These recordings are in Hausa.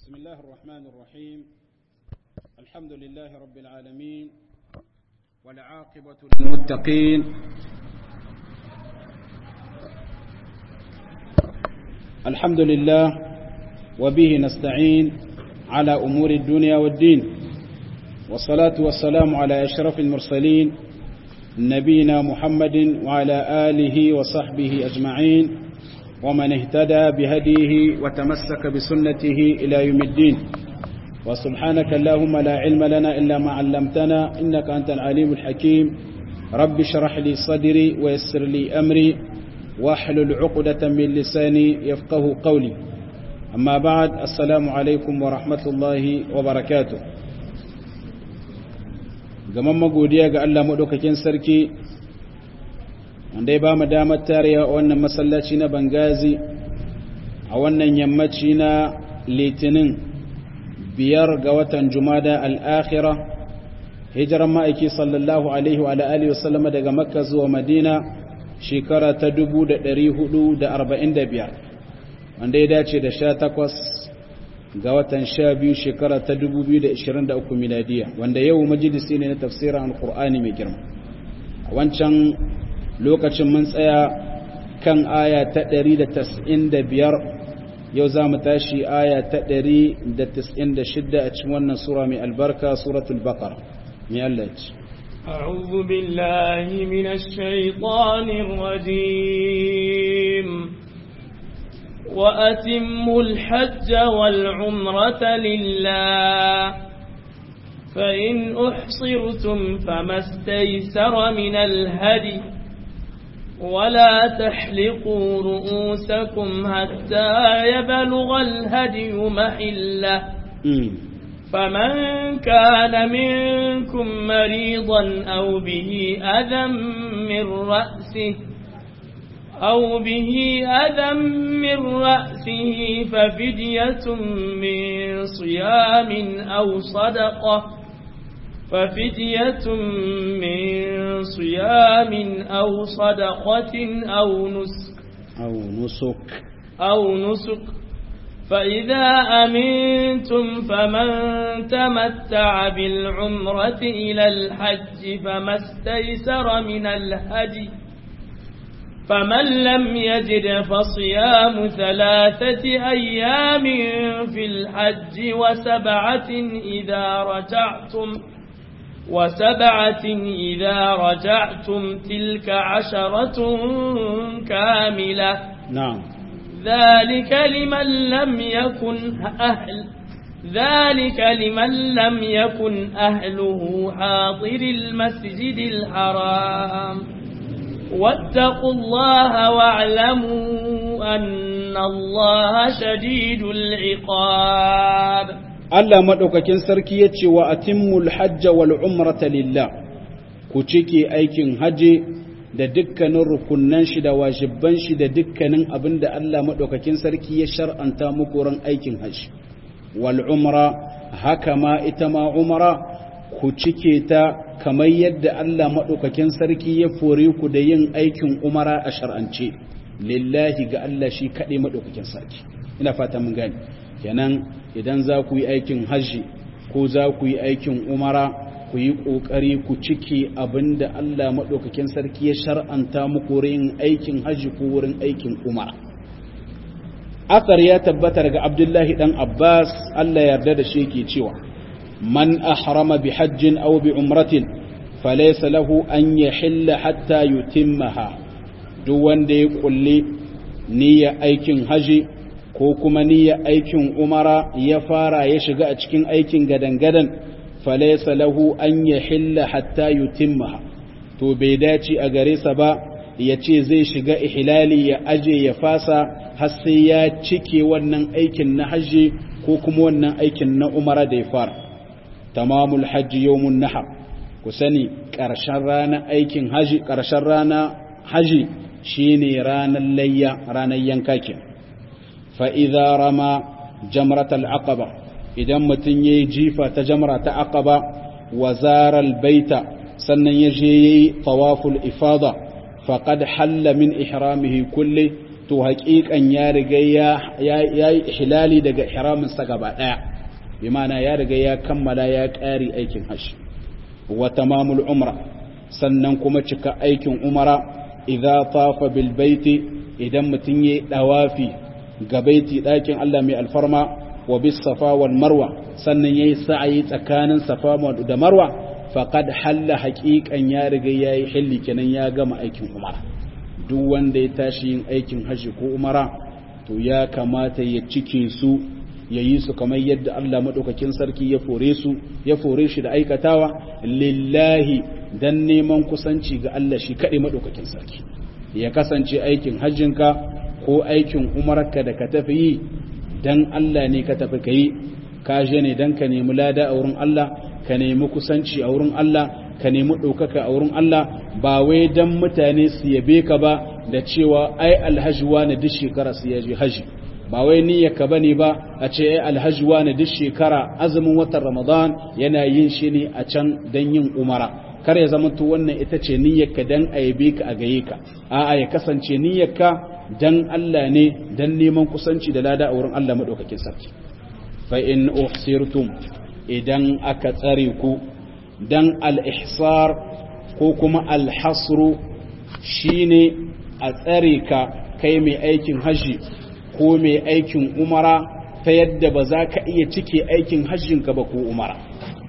بسم الله الرحمن الرحيم الحمد لله رب العالمين والعاقبة للمتقين الحمد لله وبه نستعين على أمور الدنيا والدين والصلاة والسلام على أشرف المرسلين نبينا محمد وعلى آله وصحبه أجمعين ومن اهتدى بهديه وتمسك بسنته إلى يوم الدين وسبحانك اللهم لا علم لنا إلا ما علمتنا إنك أنت العليم الحكيم رب اشرح لي صدري ويسر لي أمري واحلل عقدة من لساني يفقه قولي أما بعد السلام عليكم ورحمة الله وبركاته gaman magodiya ga Allah maɗaukakin sarki wanda ya ba mu damar tarewa a wannan masallaci na bangazi a wannan yammaci na litinin biyar ga watan jumada al'akhira hijiran ma'aiki sallallahu alaihi wa alihi wasallama daga makka zuwa madina shekara ta 445 wanda ya dace da sha takwas ga watan sha biyu shekara ta 2023 miladiya wanda yau majalisi ne na tafsirin alkur'ani mai girma a wancan lokacin mun tsaya kan aya ta 195 yau za mu tashi aya ta 196 a cikin wannan sura mai albarka suratul baqara mai Allah ce أعوذ بالله من الشيطان الرجيم وأتموا الحج والعمرة لله فإن أحصرتم فما استيسر من الهدي ولا تحلقوا رؤوسكم حتى يبلغ الهدي محله فمن كان منكم مريضا أو به أذى من رأسه أو به أذى من رأسه ففدية من صيام أو صدقة ففدية من صيام أو صدقة أو نسك أو نسك أو نسك فإذا أمنتم فمن تمتع بالعمرة إلى الحج فما استيسر من الهدي فمن لم يجد فصيام ثلاثة أيام في الحج وسبعة إذا رجعتم وسبعة إذا رجعتم تلك عشرة كاملة نعم ذلك لمن لم يكن أهل ذلك لمن لم يكن أهله حاضر المسجد الحرام واتقوا الله واعلموا أن الله شديد العقاب Allah maɗaukakin sarki ya ce wa atimmul hajja wal umrata lillah ku cike aikin haji da dukkanin rukunnan shi da wajibban shi da dukkanin abin da Allah maɗaukakin sarki ya shar'anta muku ran aikin haji wal umra haka ma ita ma umra ku cike ta kamar yadda Allah maɗaukakin sarki ya fore ku da yin aikin umara a shar'ance lillahi ga Allah shi kaɗai maɗaukakin sarki ina fata mun gani kenan idan za ku yi aikin hajji ko za ku yi aikin umara ku yi ƙoƙari ku cike abin da Allah maɗaukakin sarki ya shar'anta muku wurin aikin hajji ko wurin aikin umara Asar ya tabbata daga Abdullahi ɗan Abbas Allah yarda da shi ke cewa من أحرم بحج أو بعمرة فليس له أن يحل حتى يتمها دوان دي قل نية أيكن هجي ko kuma niyya aikin umara ya fara ya shiga a cikin aikin gadan-gadan falaisa lahu an ya hilla hatta yutimmaha to bai dace a gare sa ba ya ce zai shiga ihlali ya aje ya fasa har sai ya cike wannan aikin na hajji ko kuma wannan aikin na umara da ya fara tamamul hajji yawmun nahar ku sani ƙarshen rana aikin haji ƙarshen rana haji shine ranar layya ranar yanka ke fa idza rama jamratal aqaba idan mutun yayi jifa ta jamra ta aqaba wa zaral baita sannan ya je yayi tawaful ifada faqad halla min ihramihi kulli to haƙiƙan ya riga ya yi hilali daga ihraminsa gaba ɗaya bi mana ya riga ya kammala ya ƙari aikin hajji wa tamamul umra sannan kuma cika aikin umara idza tafa bil baiti idan mutum yayi dawafi ga baiti ɗakin Allah mai alfarma wa bis safa wal marwa sannan yayi sa'ayi tsakanin safa da marwa faqad halla haqiqan ya riga yayi hilli kenan ya gama aikin umara duk wanda ya tashi yin aikin hajji ko umara to ya kamata ya cike su ya yi su kamar yadda Allah maɗaukakin sarki ya fore su ya fore shi da aikatawa lillahi dan neman kusanci ga Allah shi kaɗai maɗaukakin sarki ya kasance aikin hajjinka ko aikin umarka da ka tafi yi dan Allah ne ka tafi ka yi ka je ne dan ka nemi lada a wurin Allah ka nemi kusanci a wurin Allah ka nemi ɗaukaka a wurin Allah ba wai dan mutane su yabe ka ba da cewa ai alhaji wani duk shekara su yaje haji ba wai niyyarka bane ba a ce ai alhaji wani duk shekara azumin watan Ramadan yana yin shi ne a can dan yin umara kar ya zama to wannan ita ce niyyarka dan a yabe ka a gaye ka a'a ya kasance niyyarka dan Allah ne dan neman kusanci da lada a wurin Allah madaukakin sarki fa in uhsirtum idan aka tsare ku dan al-ihsar ko kuma al-hasru shine a tsare ka kai mai aikin haji ko mai aikin umara ta yadda ba za ka iya cike aikin hajjinka ba ko umara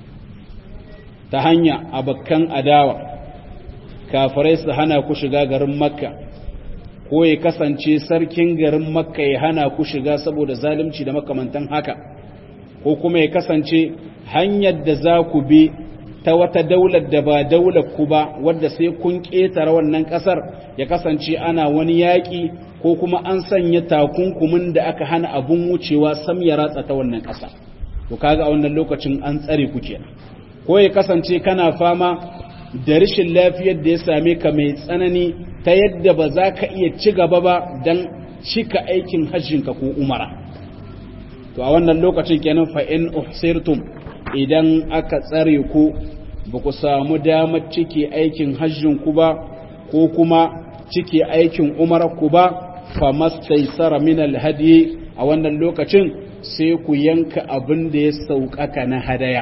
ta hanya abokan adawa kafirai su hana ku shiga garin makka ko ya kasance sarkin garin makka ya hana ku shiga saboda zalunci da makamantan haka ko kuma ya kasance hanyar da za ku bi ta wata daular da ba daular ku ba wadda sai kun ƙetare wannan ƙasar ya kasance ana wani yaƙi ko kuma an sanya takunkumin da aka hana abun wucewa sam ya ratsa ta wannan ƙasa to kaga a wannan lokacin an tsare ku kenan ko ya kasance kana fama da rashin lafiyar da ya same ka mai tsanani ta yadda ba za ka iya ci gaba ba don cika aikin hajjinka ko umara to a wannan lokacin kenan fa in uhsirtum idan aka tsare ku ba ku samu damar cike aikin hajjin ku ba ko kuma cike aikin umarar ku ba fa mastaisara min alhadi a wannan lokacin sai ku yanka abin da ya sauƙaƙa na hadaya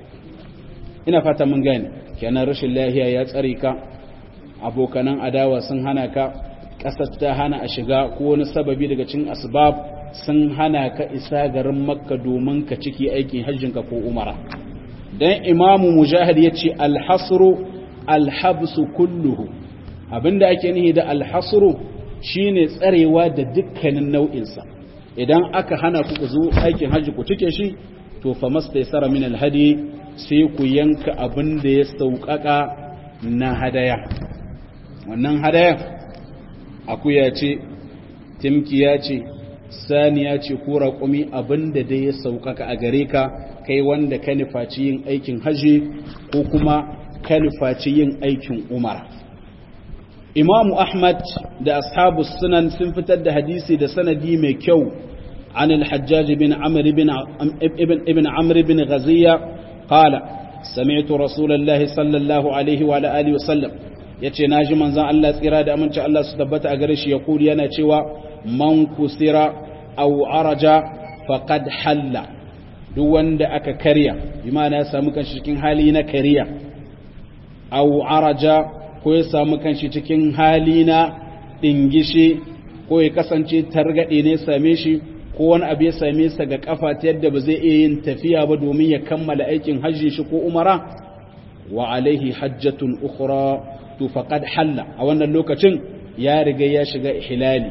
ina fata mun gane kenan rashin lahiya ya tsare ka abokanan adawa sun hana ka ƙasar ta hana a shiga ko wani sababi daga cikin asbab sun hana ka isa garin makka domin ka ciki aikin hajjinka ko umara dan imamu mujahid ya ce alhasru alhabsu kulluhu abinda ake nihi da alhasru shine tsarewa da dukkanin nau'insa idan aka hana ku zo aikin hajji ku cike shi to fa mastaysara min alhadi sai ku yanka abin da ya sauƙaƙa na hadaya wannan hadaya akuya ce timkiya ce saniya ce ko raƙumi abin da dai ya sauƙaƙa a gare ka kai wanda ka nufaci yin aikin hajji ko kuma ka nufaci yin aikin umara imamu ahmad da ashabu sunan sun fitar da hadisi da sanadi mai kyau عن الحجاج بن عمرو بن ابن ابن عمرو بن غزية قال سمعت رسول الله صلى الله عليه وعلى آله وسلم yace naji manzon Allah tsira da aminci Allah su tabbata a gare shi ya kuli yana cewa man kusira aw araja faqad halla duk wanda aka karya bi ma'ana ya samu kanshi cikin hali na kariya aw araja ko ya samu kanshi cikin hali na dingishi ko ya kasance targade ne same shi ko wani abu ya same sa ga kafa ta yadda ba zai iya yin tafiya ba domin ya kammala aikin hajji shi ko umara wa alaihi hajjatun ukhra to faqad halla a wannan lokacin ya riga ya shiga ihlali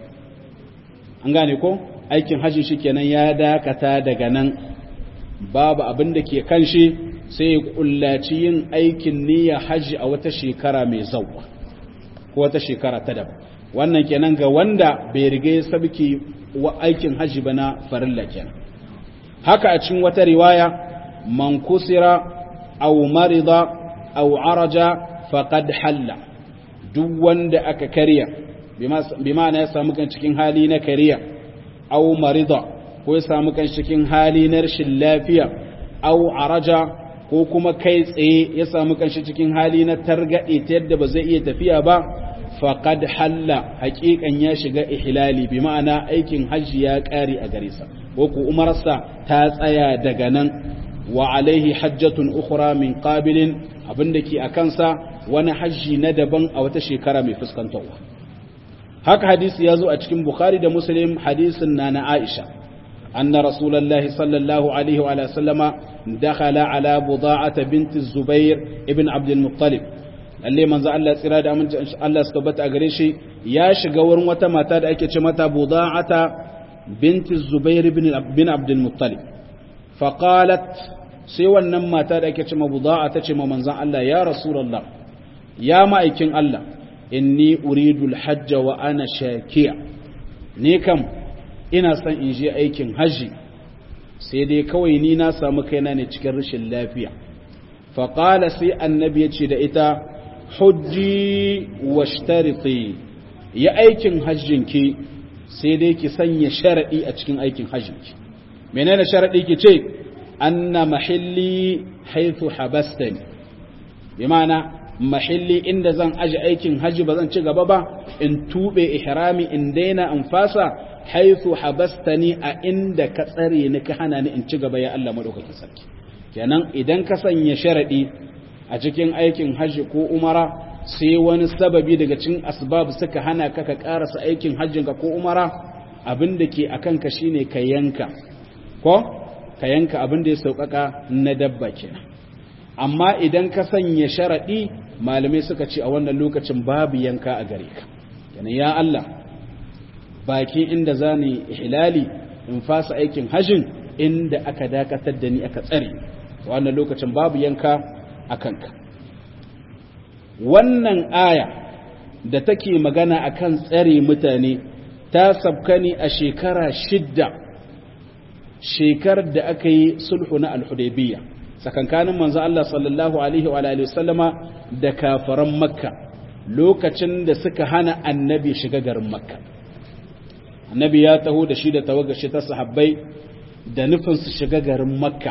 an gane ko aikin hajji shi kenan ya dakata daga nan babu abin da ke kan shi sai ya kullaci yin aikin niyya hajji a wata shekara mai zauwa ko wata shekara ta daban wannan kenan ga wanda bai riga ya sabki wa aikin hajji ba na farilla kenan haka a cikin wata riwaya man kusira aw marida aw araja faqad halla duk wanda aka karya bi ma'ana ya samu kan cikin hali na kariya aw marida ko ya samu kan cikin hali na rashin lafiya aw araja ko kuma kai tsaye ya samu kan cikin hali na targade ta yadda ba zai iya tafiya ba faqad halla haqiqan ya shiga ihlali bi ma'ana aikin hajji ya kare a gare sa ko ku umarsa ta tsaya daga nan wa alaihi hajjatun ukhra min qabilin abinda ke akan sa wani hajji na daban a wata shekara mai fuskantarwa haka hadisi ya zo a cikin bukhari da muslim hadisin na na aisha anna rasulullahi sallallahu alaihi wa sallama dakhala ala buda'ata binti zubair ibn abd al-muttalib lalle manzo Allah tsira da aminci Allah su tabbata a gare shi ya shiga wurin wata mata da ake ce mata buda'ata binti zubair ibn bin abd al-muttalib fa qalat sai wannan mata da ake ce ma buda'a ta ce ma manzon Allah ya rasulullah ya ma'aikin Allah inni uridul hajja wa ana shakiya ni kam ina son in je aikin haji sai dai kawai ni na samu kaina ne cikin rashin lafiya faƙala sai annabi ya ce da ita hujji washtariti ya aikin hajjinki sai dai ki sanya sharaɗi a cikin aikin hajjinki menene sharaɗi ki ce anna mahilli haithu habastani bi ma'ana mahilli inda zan aji aikin haji ba zan ci gaba ba in tube ihrami in daina in fasa haithu habastani a inda ka tsare ni ka hana ni in ci gaba ya Allah madaukakin sarki kenan idan ka sanya sharadi a cikin aikin haji ko umara sai wani sababi daga cikin asbab suka hana ka ka karasa aikin hajjin ka ko umara abin da ke akan ka shine ka yanka ko ka yanka abin da ya sauƙaƙa na dabba kenan amma idan ka sanya sharaɗi malamai suka ce a wannan lokacin babu yanka a gare ka yana ya Allah baki inda za ni hilali in fasa aikin hajjin inda aka dakatar da ni aka tsare wannan lokacin babu yanka a kanka wannan aya da take magana akan tsare mutane ta sabka ne a shekara shidda shekarar da aka yi sulhu na al-hudaybiyya tsakankanin manzo Allah sallallahu alaihi wa alihi wasallama da kafaran makka lokacin da suka hana annabi shiga garin makka annabi ya taho da shi da tawagashi ta sahabbai da nufin su shiga garin makka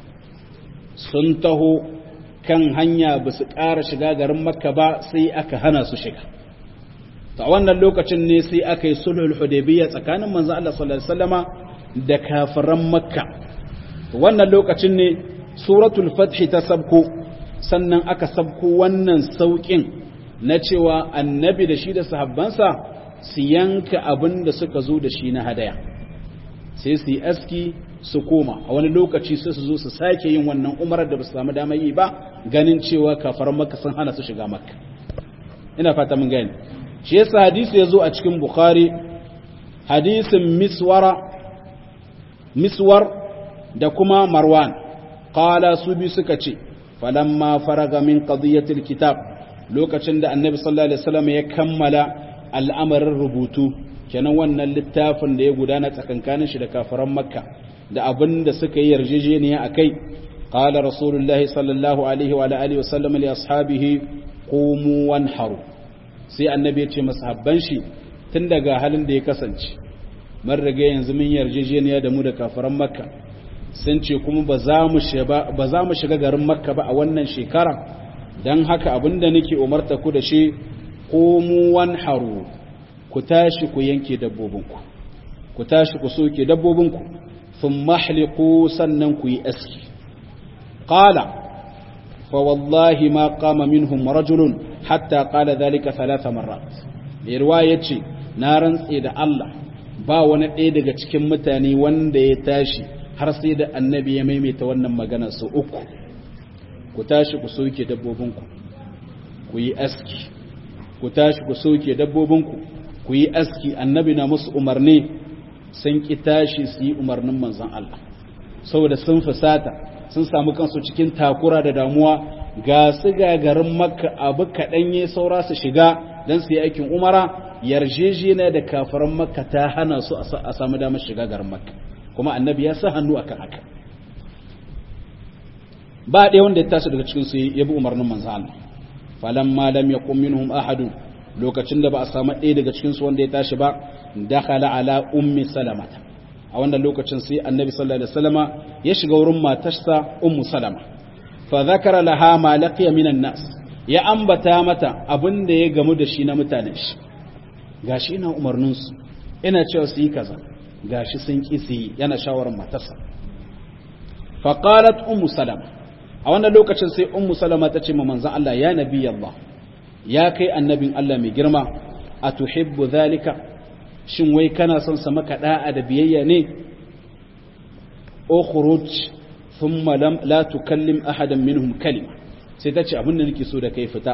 sun taho kan hanya ba su ƙara shiga garin makka ba sai aka hana su shiga ta wannan lokacin ne sai aka yi sulhul hudaybiyya tsakanin manzo Allah sallallahu alaihi wasallama da kafiran makka wannan lokacin ne suratul fathi ta sabko sannan aka sabko wannan saukin na cewa annabi da shi da sahabbansa su yanka abin da suka zo da shi na hadaya sai su yi aski su koma a wani lokaci sai su zo su sake yin wannan umarar da ba su samu damar yi ba ganin cewa kafaran makka sun hana su shiga makka ina fata mun gani shi yasa hadisi ya zo a cikin bukhari hadisin miswara miswar da kuma marwan qala su bi suka ce falamma faraga min qadiyatil kitab lokacin da annabi sallallahu alaihi wasallam ya kammala al'amarin rubutu kenan wannan littafin da ya gudana tsakankanin shi da kafiran makka da abin da suka yi yarjejeniya akai qala rasulullahi sallallahu alaihi wa alihi wasallam li ashabihi qumu wanharu sai annabi ya ce masahabban shi tun daga halin da ya kasance mun riga yanzu mun yarjejeniya da mu da kafiran makka sun ce kuma ba za mu shiga garin makka ba a wannan shekara don haka abinda nake umarta ku da shi komu haru ku tashi ku yanke dabbobinku ku tashi ku soke dabbobinku sun mahliku sannan ku yi aski ƙala fa wallahi ma kama minhum rajulun hatta ƙala zalika talata marat mai ruwa ya ce na rantse da Allah ba wani ɗaya daga cikin mutane wanda ya tashi har sai da annabi ya maimaita wannan magana su uku ku tashi ku soke dabbobinku ku yi aski ku tashi ku soke dabbobinku ku yi aski annabi na musu umarni sun ki tashi su yi umarnin manzon Allah saboda sun fusata sun samu kansu cikin takura da damuwa ga su garin makka abu kaɗan ya saura su shiga don su yi aikin umara yarjejeniya da kafaran makka ta hana su a samu damar shiga garin makka kuma annabi ya sa hannu akan haka ba ɗaya wanda ya tashi daga cikin su ya bi umarnin manzo Allah falamma lam yaqum minhum ahadun lokacin da ba a samu ɗaya daga cikin su wanda ya tashi ba dakhala ala ummi salamata a wannan lokacin sai annabi sallallahu alaihi wasallama ya shiga wurin matarsa ummu salama fa zakara laha ma laqiya minan nas ya ambata mata abin da ya gamu da shi na mutanen shi gashi ina umarninsu ina cewa su yi kaza gashi sun ƙi su yi yana shawarar matarsa faƙalat ummu salama a wannan lokacin sai ummu salama ta ce ma manzan Allah ya nabi Allah ya kai annabin Allah mai girma a tuhibbu zalika shin wai kana son sa maka da'a da biyayya ne ukhruj thumma lam la tukallim ahadan minhum kalima sai ta ce abin da nake so da kai fita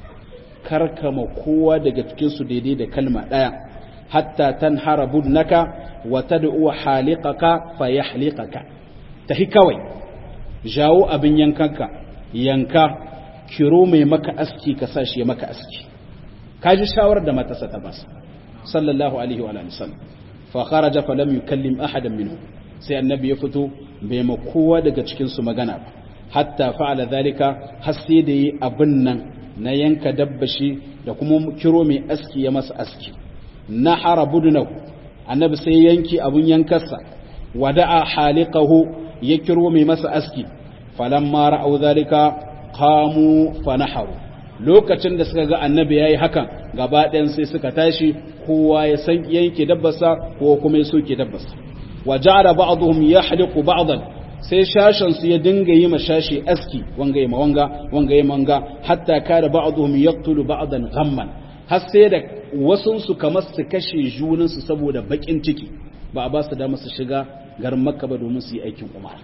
karkama kowa daga cikin su daidai da kalma daya hatta tanhara budnaka wa tad'u haliqaka fayahliqaka tahi kawai jawo abin yankanka yanka kiro mai maka aski ka sa shi ya maka aski kaji shawarar da matasa ta basa sallallahu alaihi wa sallam fa kharaja fa lam yukallim ahadan minhu sai annabi ya fito bai ma kowa daga cikin su magana ba hatta fa'ala zalika har sai da yi abin nan na yanka dabbashi da kuma kiro mai aski ya masa aski na harabudnahu annabi sai yanki abun yankarsa wada'a haliqahu ya kiro mai masa aski falamma ra'au zalika qamu fanaharu lokacin da suka ga annabi yayi hakan gaba ɗayan sai suka tashi kowa ya san yanke dabbarsa ko kuma ya soke dabbarsa wa ja'ala ba'dhum yahliqu ba'dan sai shashan su ya dinga yi mashashi aski wanga yi mawanga wanga yi manga hatta kada ba'dhum yaqtulu ba'dan ghamman har sai da wasun su kamar su kashe junan su saboda bakin ciki ba a ba su dama su shiga garin makka ba domin su yi aikin umara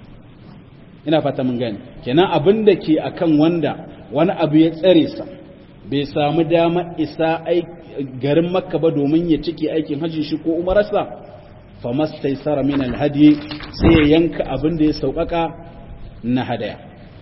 ina fata mun gani kenan abin da ke akan wanda wani abu ya tsare sa bai samu dama isa garin makka ba domin ya cike aikin hajji shi ko umararsa fa mastaisara min alhadi sai ya yanka abin da ya sauƙaƙa na hadaya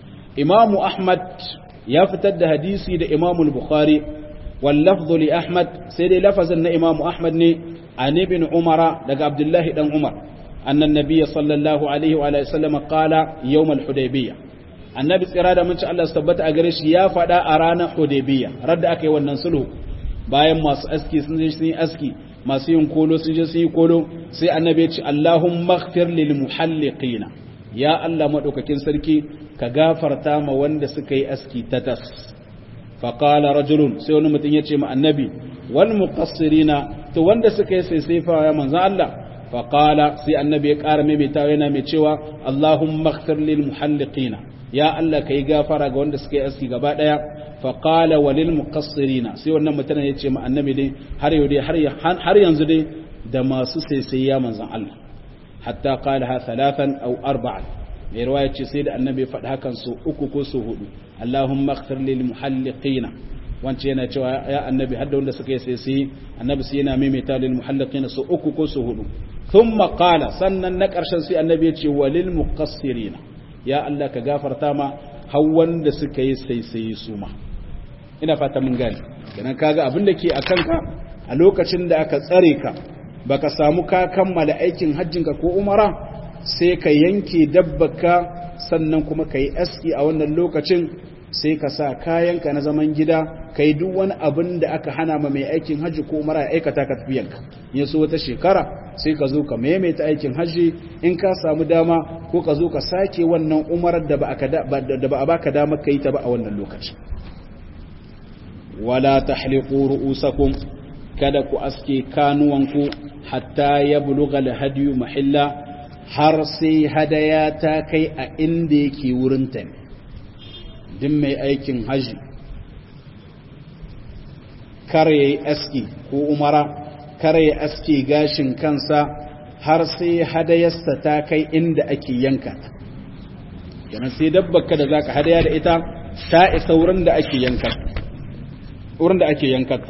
imamu ahmad ya fitar da hadisi da imamu bukhari wal lafdhu li ahmad sai dai lafazin na imamu ahmad ne an ibn umara daga abdullahi dan umar أن النبي صلى الله عليه وآله وسلم قال يوم الحديبية النبي tsira mun ci Allah tabbata a gare shi ya faɗa a ranar Hudaybiya radda aka yi wannan sulhu bayan masu aski sun je sun yi aski masu yin kolo sun je sun yi kolo sai annabi ya ce Allahumma ighfir lil muhalliqina ya Allah madaukakin sarki ka gafarta ma wanda suka yi aski ta tas fa qala rajulun sai wani mutum ya ce ma annabi wal muqassirina to wanda suka yi sai sai fa ya manzo Allah فقال سي النبي قال ميمي تاوينا مي cewa اللهم اغفر للمحلقين يا الله kai gafara ga wanda suka yi aski gaba daya فقال وللمقصرين sai wannan mutanen yace ma annabi dai har yau dai har yanzu dai da masu sai ya manzon Allah hatta qalaha thalathan aw arba'an mai riwaya ce sai da annabi ya faɗi hakan su uku ko su hudu Allahumma ighfir lil muhalliqina wance yana cewa ya annabi hadda wanda suka yi sai sai annabi sai yana maimaita lil muhalliqina su uku ko su hudu thumma qala sannan na karshen sai annabi ya ce walil muqassirina ya Allah ka gafarta ma har wanda suka yi sai sai su ma ina fata mun gane kenan kaga abin da ke akan ka a lokacin da aka tsare ka baka samu ka kammala aikin hajjinka ko umara sai ka yanke dabbaka sannan kuma ka yi aski a wannan lokacin sai ka sa kayanka na zaman gida ka yi duk wani abin da aka hana ma mai aikin hajji ko mara ya aikata ka tafiyanka ya so wata shekara sai ka zo ka maimaita aikin hajji in ka samu dama ko ka zo ka sake wannan umarar da ba a baka dama ka yi ta ba a wannan lokaci wala tahliqu ru'usakum kada ku aske kanuwanku hatta ya buluga alhadiyu mahilla har sai hadaya ta kai a inda yake wurinta ne din mai aikin haji kar ya yi aski ko umara kar ya aski gashin kansa har sai hadayarsa ta kai inda ake yanka ta yana sai dabbaka da za ka hadaya da ita ta isa wurin da ake yanka wurin da ake yankata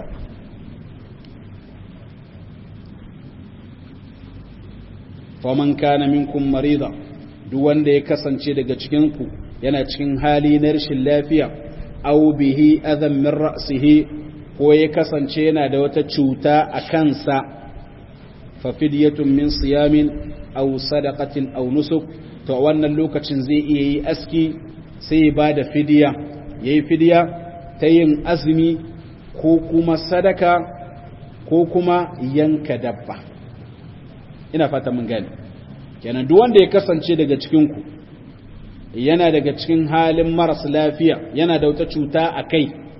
faman kana minkum marida duk wanda ya kasance daga cikin ku yana cikin hali na rashin lafiya aw bihi adam min ra'sihi ko ya kasance yana da wata cuta a kansa fa fidyatun min siyamin aw sadaqatin aw nusuk to wannan lokacin zai iya yi aski sai ya bada fidiya yayi fidiya ta yin azumi ko kuma sadaka ko kuma yanka dabba ina fata mun gane kenan duk wanda ya kasance daga cikin ku yana daga cikin halin maras lafiya yana da wata cuta a kai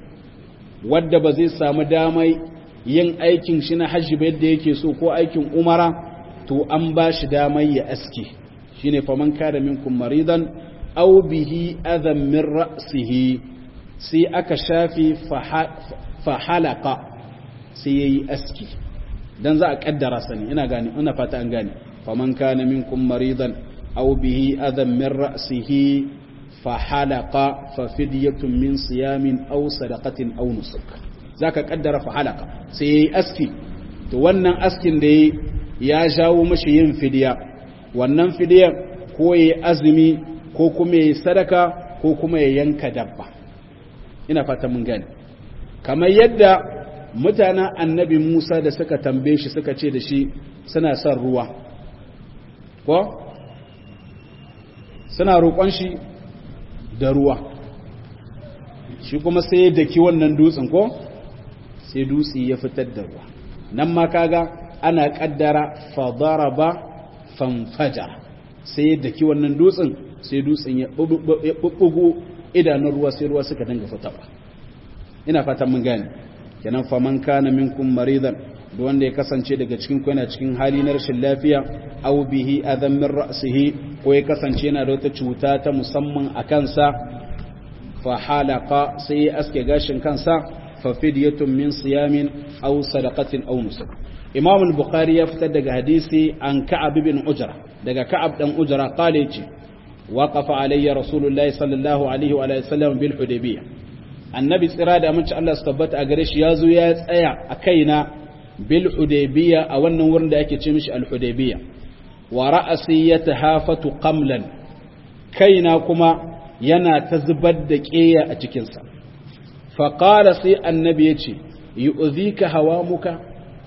wadda ba zai samu damai yin aikin shi na hajji ba yadda yake so ko aikin umara to an ba shi damai ya aski shine faman kada minkum maridan aw bihi adam min ra'sihi sai aka shafi fa halaka sai yayi aski dan za a kaddara sani ina gani ina fata an gane faman kana minkum maridan aw bihi adam min ra'sihi fa halaka fa fidyatun min siyamin aw sadaqatin aw nusuk zaka kaddara fa halaka sai yayi aski to wannan askin da ya jawo mashi yin fidiya wannan fidiyar ko yayi azumi ko kuma yayi sadaka ko kuma ya yanka dabba ina fata mun gane kamar yadda mutanen annabi Musa da suka tambaye shi suka ce da shi suna son ruwa ko suna roƙon shi da ruwa shi kuma sai ya daki wannan dutsen ko sai dutse ya fitar da ruwa nan ma kaga ana kaddara fadaraba fanfaja sai ya daki wannan dutsen sai dutsen ya bubbugo idanun ruwa sai ruwa suka dinga fitawa ina fatan mun gane kenan faman kana minkum maridan da wanda ya kasance daga cikin ku yana cikin hali na rashin lafiya aw bihi adam min ra'sihi ko ya kasance yana da wata cuta ta musamman a kansa fa halaqa sai ya aske gashin kansa fa fidyatun min siyamin aw sadaqatin aw nusuk imam al-bukhari ya fitar daga hadisi an ka'ab ibn ujra daga ka'ab dan ujra qala yace waqafa alayya rasulullahi sallallahu alaihi wa alihi wasallam bil hudaybiyah annabi tsira da amince Allah su tabbata a gare shi yazo ya tsaya a kaina bil hudaybiyah a wannan wurin da ake ce mishi al hudaybiyah wa ra'asi yatahafatu qamlan kaina kuma yana ta zubar da ƙeya a cikinsa faƙala sai annabi ya ce yi uzika hawa muka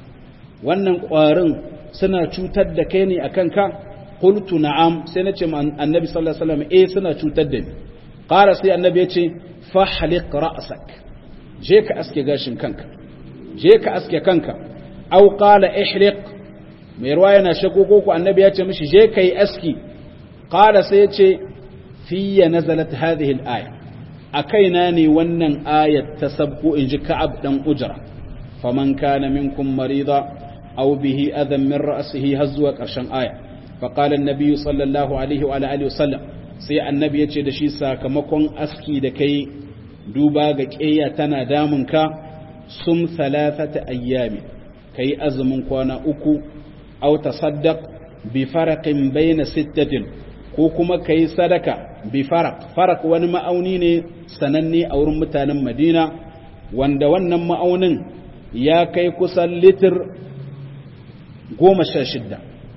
wannan ƙwarin suna cutar da kai ne a kanka ƙultu na'am sai na ce annabi sallallahu alaihi wasallam eh suna cutar da ni ƙara sai annabi ya ce fahliq ra'sak je ka aske gashin kanka je ka aske kanka aw qala ihliq mai ruwa yana shako ko annabi ya ce mishi je kai aski qala sai ya ce fiye nazalat hadhihi al-aya akaina ne wannan ayat ta sabko inji ka'ab dan ujra faman kana minkum marida aw bihi adhan min ra'sihi hazwa karshen aya fa qala an-nabiy sallallahu alaihi wa alihi wasallam sai annabi yace da shi sakamakon aski da kai duba ga ƙeya tana damun ka sum thalathata ayyami kai azumin kwana uku aw tasaddaq bi faraqin bayna sittatin ko kuma ka yi sadaka bi farak farak wani ma'auni ne sananne a wurin mutanen madina wanda wannan ma'aunin ya kai kusan litir goma sha shidda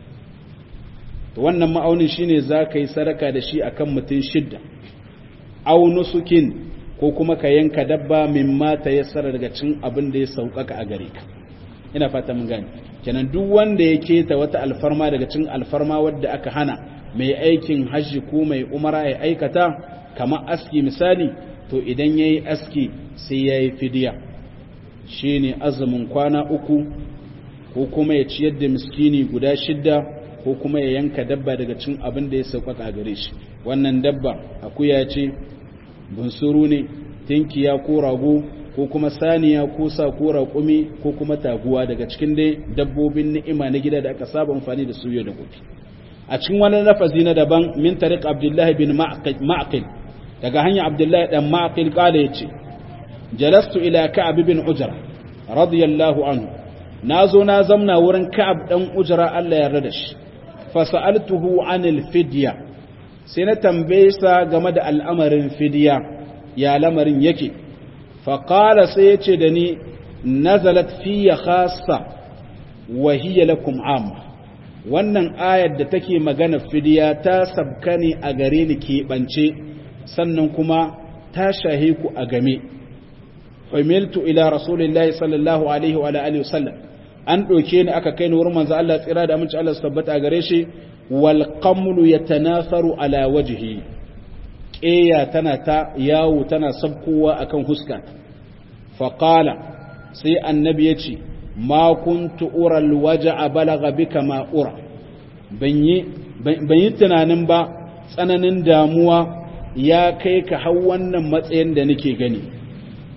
wannan ma'aunin shine za ka yi sadaka da shi akan mutum shidda aunusukin ko kuma ka yanka dabba min mata ya tsara daga cin abin da ya sauƙaƙa a gare ka ina fata mun gani kenan duk wanda ya keta wata alfarma daga cin alfarma wadda aka hana mai aikin hajji ko mai umara ya aikata kamar aski misali to idan ya yi aski sai ya yi fidiya shi ne azumin kwana uku ko kuma ya ciyar da miskini guda shidda ko kuma ya yanka dabba daga cin abin da ya sauƙaƙa gare shi wannan dabba akuya ce bunsuru ne tinkiya ko rago ko kuma saniya ko sa ko raƙumi ko kuma taguwa daga cikin dai dabbobin ni'ima na gida da aka saba amfani da su yau da gobe a cikin wani lafazi na daban min tariq abdullah bin ma'qil daga hanya abdullah dan ma'qil kala yace jalastu ila ka'ab bin ujra radiyallahu anhu nazo na zamna wurin ka'ab dan ujra Allah ya yarda da shi fa sa'altuhu anil fidya sai na tambaye sa game da al'amarin fidya ya lamarin yake fa qala sai yace da ni nazalat fiya khassa wa hiya lakum amma wannan ayar da take magana fidiya ta sabka ne a gare ni keɓance sannan kuma ta shahe ku a game humiltu ila rasulillahi sallallahu alaihi wa alihi wasallam an ɗauke ni aka kai ni wurin manzo Allah tsira da aminci Allah su tabbata a gare shi wal qamlu yatanasaru ala wajhi ƙeya tana ta yawo tana sabkowa akan huska fa qala sai annabi ya ce ma kuntu ural waja'a balagha bika ma ura ban yi tunanin ba tsananin damuwa ya kai ka hau wannan matsayin da nake gani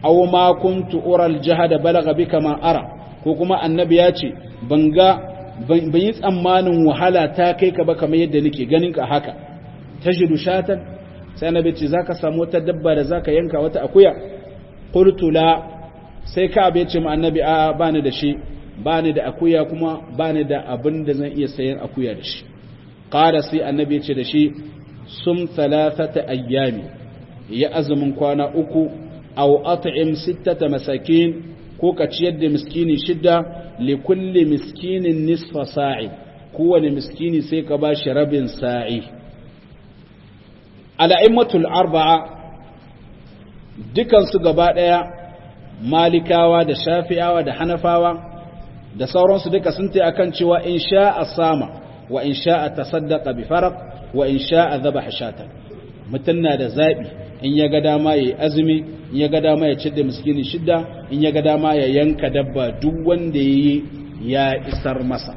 aw ma kuntu ural jahada balagha bika ma ara ko kuma annabi ya ce ban ga ban yi tsammanin wahala ta kai ka ba kamar yadda nake ganin ka haka tajidu shatan sai annabi ce zaka samu wata dabba da zaka yanka wata akuya qultu la sai ka abe ce ma annabi a bani da shi bani da akuya kuma bani da abin da zan iya sayan akuya da shi qala sai annabi ya ce da shi sum thalathata ayyami ya azumin kwana uku aw at'im sittata masakin ko ka ciyar da miskini shidda li kulli miskinin nisfa sa'i kowane miskini sai ka ba shi rabin sa'i al'immatul arba'a dukansu gaba ɗaya malikawa da shafi'awa da hanafawa da sauransu duka sun ta akan cewa in sha'a sama wa in sha'a tasaddaqa bi farq wa in sha'a dhabaha shatan mutun na da zabi in ya ga dama yayi azumi in ya ga dama ya da miskini shidda in ya ga dama ya yanka dabba duk wanda yayi ya isar masa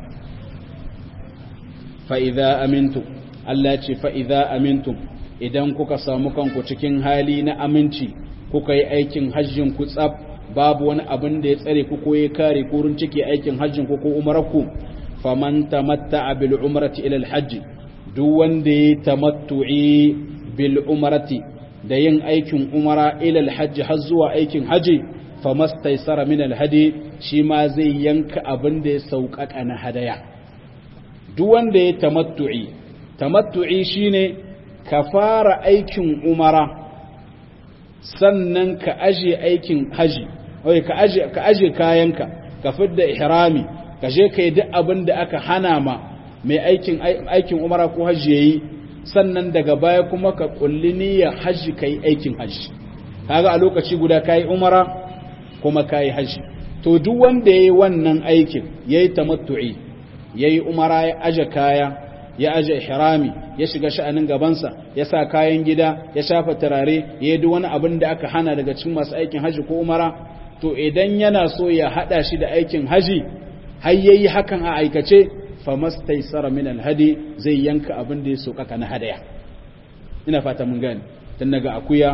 fa idza amintu Allah ce fa idza amintum idan kuka samu kanku cikin hali na aminci kuka yi aikin hajjin ku tsab babu wani abin da ya tsare ku ko ya kare ku rin cike aikin hajjin ku ko umarku faman tamatta'a bil umrati ila al hajj duk wanda ya tamattu'i bil umrati da yin aikin umara ila al hajj har zuwa aikin haji famastaysara min al hadi shi ma zai yanka abin da ya sauƙaƙa na hadaya duk wanda ya tamattu'i tamattu'i shine ka fara aikin umara sannan ka aje aikin haji wai ka aje ka aje kayanka ka fidda ihrami ka je kai duk abin da aka hana ma mai aikin aikin umara ko haji yayi sannan daga baya kuma ka kulli niyyar haji kai aikin haji kaga a lokaci guda kai umara kuma kai haji to duk wanda yayi wannan aikin yayi tamattu'i yayi umara ya aje kaya ya aje ihrami ya shiga sha'anin gabansa ya sa kayan gida ya shafa turare ya yi wani abin da aka hana daga cikin masu aikin haji ko umara to idan yana so ya hada shi da aikin haji har yayi hakan a aikace famastaysara min alhadi zai yanka abin da ya so kaka na hadaya ina fata mun gane tun daga akuya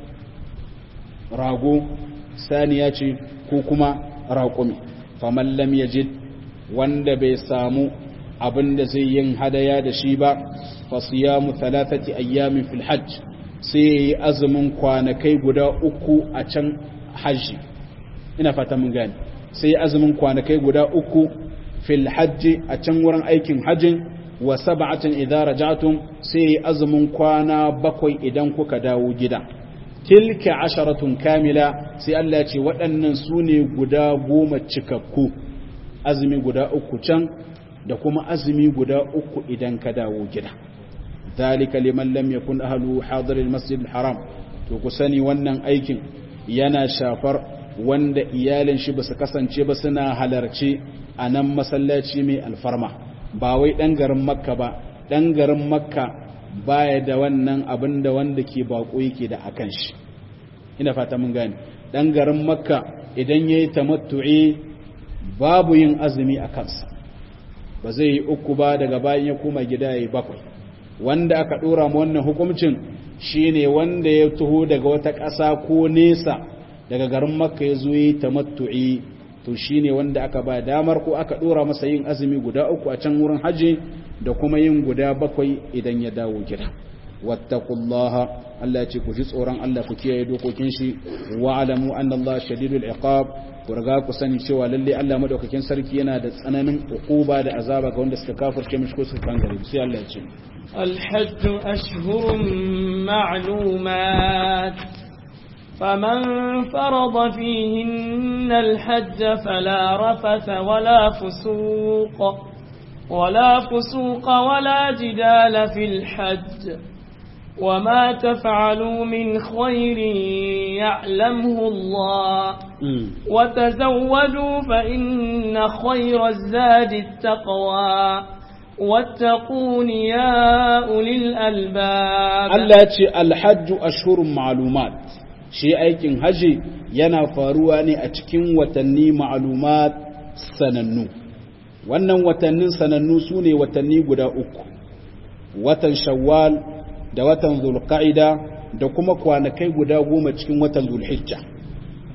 rago saniya ce ko kuma raƙumi faman lam yajid wanda bai samu abin da zai yin hadaya da shi ba fasiyamu talatati ayyamin fil hajj sai yayi azumin kwanakai guda uku a can hajji ina fata mun gane sai azumin kwanakai guda uku fil hajji a can wurin aikin hajjin wa sab'atin idza raja'tum sai yayi azumin kwana bakwai idan kuka dawo gida tilka asharatun kamila sai Allah ya ce waɗannan su ne guda goma cikakku azumi guda uku can da kuma azumi guda uku idan ka dawo gida ذلك liman lam yakun ahlu hadir almasjid alharam to ku sani wannan aikin yana shafar wanda iyalin shi basu kasance ba suna halarci a nan masallaci mai alfarma ba wai dan garin makka ba dan garin makka baya da wannan abin da wanda ke bako yake da akan shi ina fata mun gane dan garin makka idan yayi tamattu'i babu yin azumi a kansa ba zai yi uku ba daga bayan ya koma gida yayi bakwai wanda aka dora mu wannan hukuncin shine wanda ya taho daga wata ƙasa ko nesa daga garin makka ya zo yi tamattu'i to shine wanda aka ba damar ko aka dora masa yin azumi guda uku a can wurin haji da kuma yin guda bakwai idan ya dawo gida wattaqullaha Allah ce ku ji tsoron Allah ku kiyaye dokokin shi wa alamu anna Allah shadidul iqab ku riga ku sani cewa lalle Allah madaukakin sarki yana da tsananin uquba da azaba ga wanda suka kafirce mishi ko suka kangare sai Allah ya ce الحج أشهر معلومات فمن فرض فيهن الحج فلا رفث ولا فسوق ولا فسوق ولا جدال في الحج وما تفعلوا من خير يعلمه الله وتزودوا فإن خير الزاد التقوى واتقون يا أولي الألباب Allah ce alhajju ashhurun ma'lumat shi aikin haji yana faruwa ne a cikin watanni ma'lumat sanannu wannan watannin sanannu su ne watanni guda uku watan shawwal da watan zulqa'ida da kuma kwanakai guda goma cikin watan zulhijja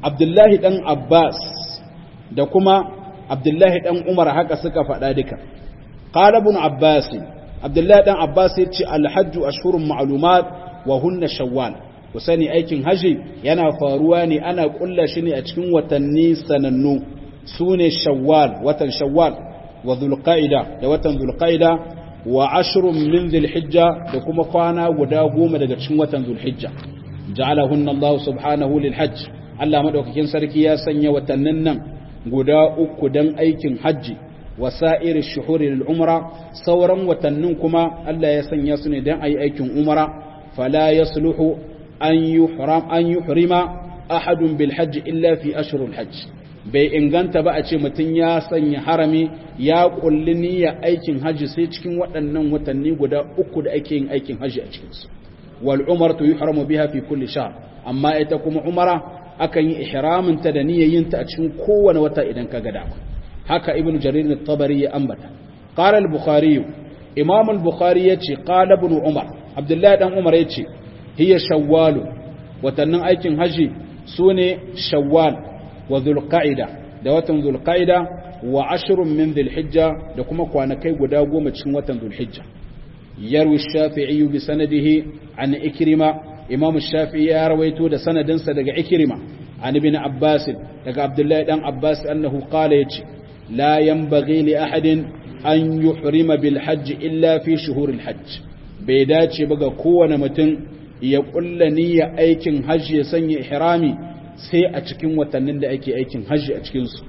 abdullahi dan abbas da kuma abdullahi dan umar haka suka faɗa duka qala ibn abbas abdullahi dan abbas yace alhajju ashhurun ma'lumat wa hunna shawwal ku sani aikin haji yana faruwa ne ana kulla shi ne a cikin watanni sanannu sune shawwal watan shawwal wa dhulqa'ida da watan dhulqa'ida wa ashrun min dhulhijja da kuma kwana guda goma daga cikin watan dhulhijja ja'alahunna Allah subhanahu lil hajj Allah madaukakin sarki ya sanya watannin nan guda uku dan aikin hajji wasa'ir shuhuri lil umra sauran watannin kuma Allah ya sanya su ne dan ayi aikin umra fala yasluhu an yuhram an yuhrima ahadun bil hajj illa fi ashhuril hajj bai inganta ba a ce mutum ya sanya harami ya kulli niyya aikin hajji sai cikin waɗannan watanni guda uku da ake yin aikin hajji a cikinsu wal umratu yuhramu biha fi kulli shahr amma ita kuma umara akan yi ihramin ta da niyyar ta a cikin kowane wata idan ka ga dama haka ibnu jarir at-tabari ya ambata qala al-bukhari imam al-bukhari yace qala ibn umar abdullahi dan umar yace hiya shawwal watannin aikin hajji sune shawwal wa dhulqa'ida da watan dhulqa'ida wa ashrun min dhulhijja da kuma kwanakai guda goma cikin watan dhulhijja yarwi shafi'i bi sanadihi an ikrima imam shafi'i ya rawaito da sanadinsa daga ikrima an ibn abbas daga abdullahi dan abbas annahu qala yace la yanbaghi li ahadin an yuhrima bil hajj illa fi shuhur al hajj bai dace ba ga kowane mutum ya kulla niyya aikin hajji ya sanya ihrami sai a cikin watannin da ake aikin hajji a cikin su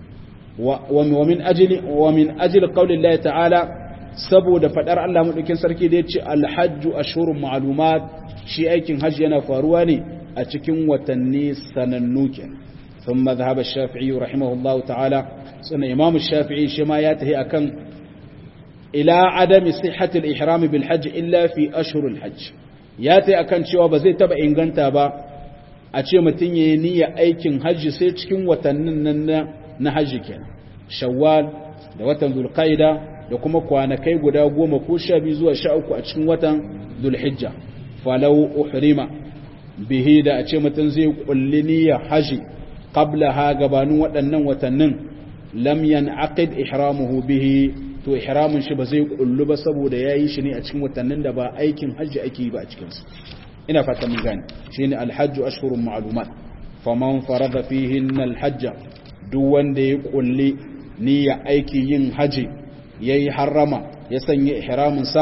wa min ajli wa min ajli qawli Allah ta'ala saboda fadar Allah madaukin sarki da yace al hajju ashhurun ma'lumat shi aikin hajji yana faruwa ne a cikin watanni sanannu kenan ثم ذهب الشافعي رحمه الله تعالى سنة إمام الشافعي شما ياتهي أكن إلى عدم صحة الإحرام بالحج إلا في أشهر الحج ياتي أكن شوى بزي تبع إنغانتا با أشي متنية نية أيكن حج سيتشكن وتنن نحج كان شوال da watan zulqaida da kuma kwanakai guda goma ko sha biyu zuwa sha uku a cikin watan zulhijja falau uhrima bihi da a ce mutum zai kulli niyyar haji qablaha gabanin waɗannan watannin lam yanaqid ihramuhu bihi to ihramin shi ba zai kullu ba saboda yayi shi ne a cikin watannin da ba aikin hajji ake yi ba a cikin su ina fata mun gane shine alhajju ashhurun ma'lumat faman farada fihinna alhajj duk wanda ya kulli niyya aiki yin haji yayi harrama ya sanya ihramin sa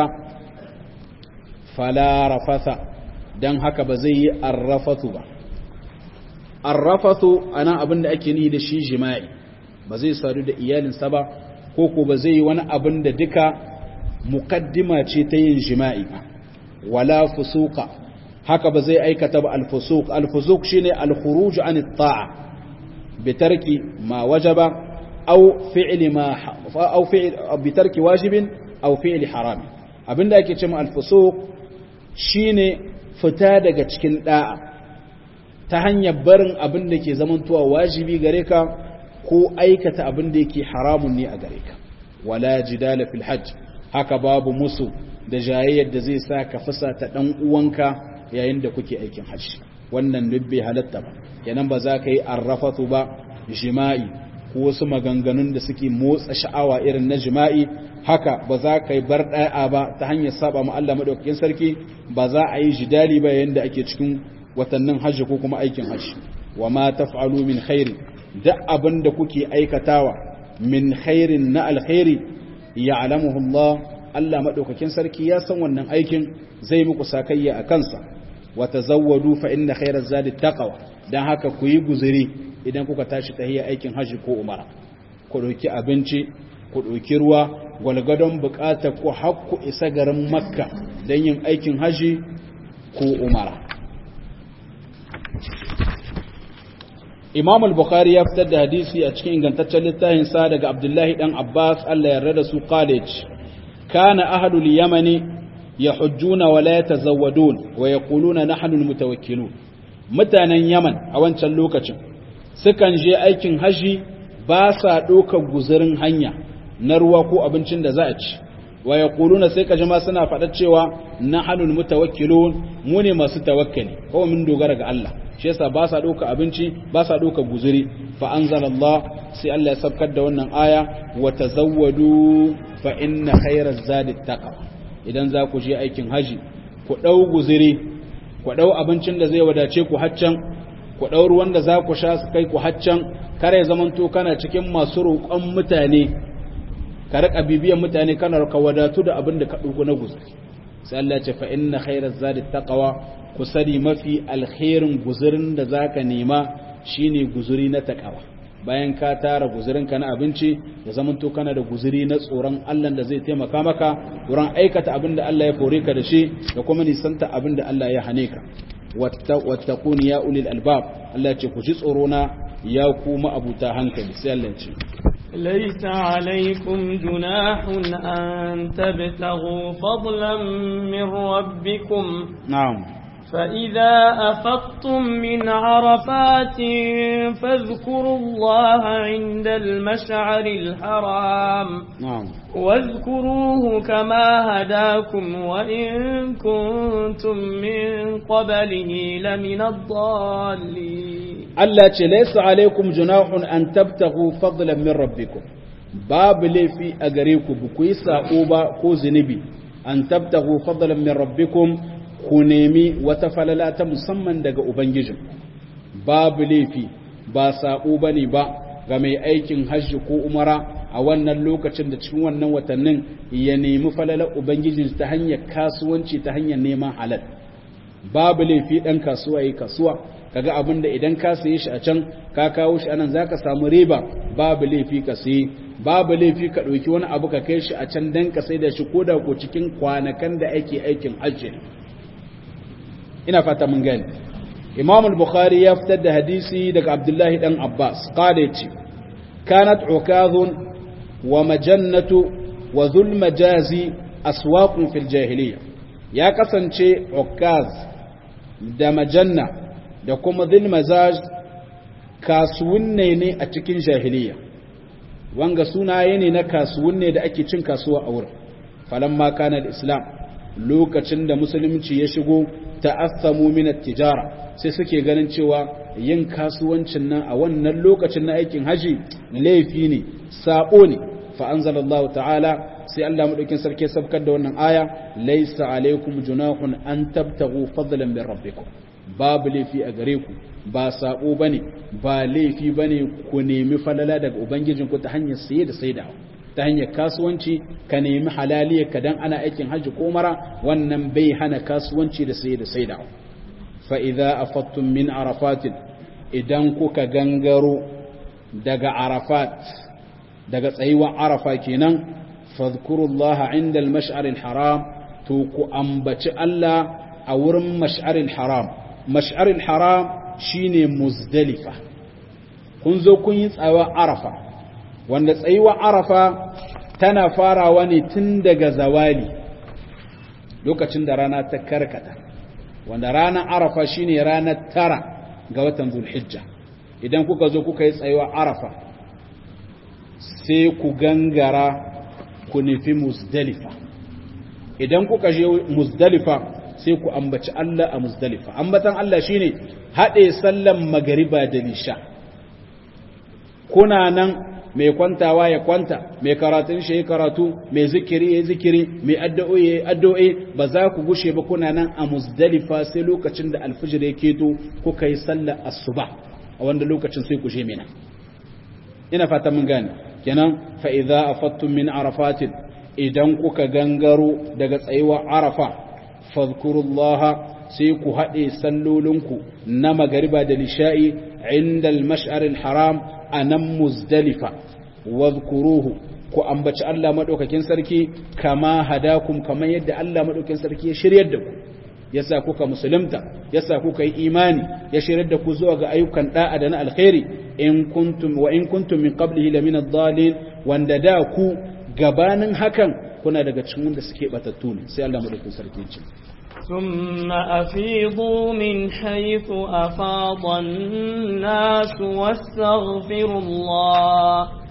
fala rafatha dan haka ba zai yi arrafatu ba arrafathu ana abin da ake ni da shi jima'i ba zai sadu da iyalinsa ba ko ko ba zai yi wani abin da duka mukaddima ce ta yin jima'i ba wala fusuka haka ba zai aikata ba alfusuk alfusuk shine alkhuruj an at-ta'a bi tarki ma wajaba aw fi'li ma aw fi'l bi tarki wajibin aw fi'li haram abinda ake cewa alfusuk shine fita daga cikin da'a ta hanyar barin abin da ke zamantowa wajibi gare ka ko aikata abin da yake haramun ne a gare ka wala jidala fil hajj haka babu musu da jayayyar da zai sa ka fasa ta dan uwanka yayin da kuke aikin hajji wannan dubbe halatta ba kenan ba za ka yi arrafatu ba jima'i ko wasu maganganun da suke motsa sha'awa irin na jima'i haka ba za ka yi bar ɗaya ba ta hanyar saba ma Allah madaukakin sarki ba za a yi jidali ba yayin da ake cikin watannin hajji ko kuma aikin hajji wa ma taf'alu min khairi duk abin da kuke aikatawa min khairin na alkhairi ya'lamuhu Allah Allah madaukakin sarki ya san wannan aikin zai muku sakayya a kansa wa tazawwadu fa inna khairaz zadi taqwa dan haka ku yi guzuri idan kuka tashi tahiyya aikin hajji ko umara ku dauki abinci ku dauki ruwa gwalgadon bukatar ku hakku isa garin makka dan yin aikin hajji ko umara Imam al-Bukhari ya fitar da hadisi a cikin ingantaccen littafin sa daga Abdullahi dan Abbas Allah ya yarda su college kana ahlul yamani yahujjuna wa la yatazawwadun wa yaquluna nahnu al-mutawakkilun mutanen Yaman a wancan lokacin sukan je aikin haji ba sa ɗaukar guzurin hanya na ruwa ko abincin da za a ci wa yaquluna sai ka jama suna faɗa cewa nahnul mutawakkilun mu ne masu tawakkali kawai mun dogara ga Allah shi yasa ba sa ɗauka abinci ba sa ɗauka guzuri fa anzalallah sai Allah ya sabkar da wannan aya wa tazawwadu fa inna khairaz zadi taqwa idan za ku je aikin haji ku ɗau guzuri ku ɗau abincin da zai wadace ku haccan ku ɗau ruwan da za ku sha su kai ku haccan kare zamanto kana cikin masu roƙon mutane ka riƙa bibiyan mutane kana ka wadatu da abin da ka ɗauko na guzuri sai Allah ce fa inna khairaz zadi taqwa ku sani mafi alkhairin guzurin da zaka nema shine guzuri na taqwa bayan ka tara guzurinka na abinci ya zamanto kana da guzuri na tsoron Allah da zai taimaka maka wurin aikata abin da Allah ya kore ka da shi da kuma nisanta abin da Allah ya hane ka wattaquni ya ulil albab Allah ya ce ku ji tsoro na ya kuma abuta hankali sai Allah ya ce ليس عليكم جناح أن تبتغوا فضلا من ربكم نعم فإذا أفضتم من عرفات فاذكروا الله عند المشعر الحرام نعم واذكروه كما هداكم وإن كنتم من قبله لمن الضالين Allah ce laisa alaikum junahun an tabtagu fadlan min rabbikum babu laifi a gare ku ba ku yi sako ba ko zunubi an tabtagu fadlan min rabbikum ku nemi wata falala ta musamman daga ubangijin babu laifi ba sako bane ba ga mai aikin hajji ko umara a wannan lokacin da cikin wannan watannin ya nemi falalar ubangijin ta hanyar kasuwanci ta hanyar neman halal babu laifi dan kasuwa yi kasuwa kaga abin da idan ka saye shi a can ka kawo shi anan zaka samu riba babu laifi ka saye babu laifi ka ɗauki wani abu ka kai shi a can dan ka sai da shi ko da ko cikin kwanakan da ake aikin hajji ina fata mun gani imam al-bukhari ya fitar da hadisi daga abdullahi dan abbas qala yace kanat ukazun wa majannatu wa dhul majazi aswaqun fil jahiliya ya kasance ukaz da majanna da kuma zilmazaj kasuwanne ne a cikin jahiliya wanga sunaye ne na kasuwanne da ake cin kasuwa a wurin falamma kana islam lokacin da musulunci ya shigo ta'assamu min at-tijara sai suke ganin cewa yin kasuwancin nan a wannan lokacin na aikin haji laifi ne sabo ne fa anzalallahu ta'ala sai Allah madaukin sarki sabkar da wannan aya laysa alaikum junahun an tabtagu fadlan min rabbikum babu laifi a gare ku ba sabo bane ba laifi bane ku nemi falala daga ubangijinku ta hanyar saye da saidawa ta hanyar kasuwanci ka nemi halaliya ka dan ana aikin hajji ko mara wannan bai hana kasuwanci da saye da saidawa fa idza afattum min arafatin idan kuka gangaro daga arafat daga tsayuwar arafa kenan fadhkurullaha inda al-mash'ar al-haram to ku ambaci Allah a wurin mash'ar al-haram mash'ar al-haram shine muzdalifa kun zo kun yi tsawa arafa wanda tsayuwa arafa tana farawa ne tun daga zawali lokacin da rana ta karkata wanda ranar arafa shine ranar tara ga watan zulhijja idan kuka zo kuka yi tsayuwa arafa sai ku gangara ku nufi muzdalifa idan kuka je muzdalifa sai ku ambaci Allah a muzdalifa ambatan Allah shine haɗe sallan magariba da nisha kuna nan mai kwantawa ya kwanta mai karatun shi ya karatu mai zikiri ya zikiri mai addu'o'i ya addu'o'i ba za ku gushe ba kuna nan a muzdalifa sai lokacin da alfijir ya keto kuka yi sallar asuba a wanda lokacin sai ku je mina ina fata mun gane kenan fa idza afattum min arafatin idan kuka gangaro daga tsayuwar arafa fadhkurullaha sai ku haɗe sallolinku na magariba da nisha'i inda al-mash'ar al-haram a nan muzdalifa wadhkuruhu ku ambaci Allah madaukakin sarki kama hadakum kamar yadda Allah madaukakin sarki ya shiryar da ku yasa kuka musulunta yasa kuka yi imani ya shiryar da ku zuwa ga ayyukan da'a da na alkhairi in kuntum wa in kuntum min qablihi lamina ad-dallin wanda da ku gabanin hakan kuna daga cikin wanda suke batattu ne sai Allah madaukakin sarki ya ce ثم أفيضوا من حيث أفاض الناس واستغفروا الله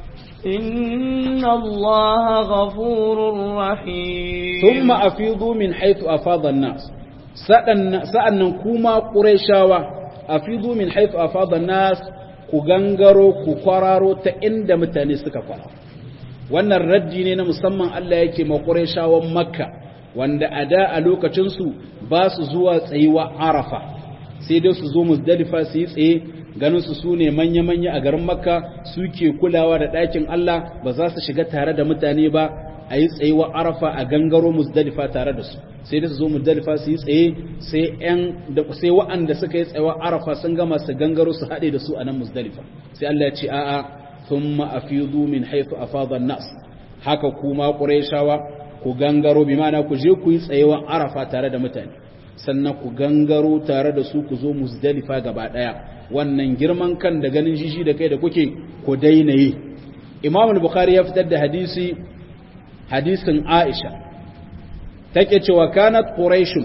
إن الله غفور رحيم ثم أفيضوا من حيث أفاض الناس sa'annan kuma ƙurayshawa a fidu min haifu a fadar nas ku gangaro ku kwararo ta inda mutane suka kwara wannan raddi ne na musamman Allah yake ma ƙurayshawan makka wanda a da a lokacinsu ba su zuwa tsayuwa arafa sai dai su zo musdalifa su yi tsaye ganin su su ne manya-manya a garin makka suke kulawa da ɗakin Allah ba za su shiga tare da mutane ba a yi tsayuwa arafa a gangaro musdalifa tare da su sai da su zo musdalifa su yi tsaye sai yan da sai wa'anda suka yi tsayuwa arafa sun gama su gangaro su haɗe da su a nan musdalifa sai Allah ya ce a'a thumma afidu min haythu afada nas haka kuma qurayshawa ku gangaro bi ma'ana ku je ku yi tsayuwa arafa tare da mutane sannan ku gangaro tare da su ku zo musdalifa gaba daya wannan girman kan da ganin jishi da kai da kuke ku daina yi imam al-bukhari ya fitar da hadisi hadisin Aisha take cewa kanat quraish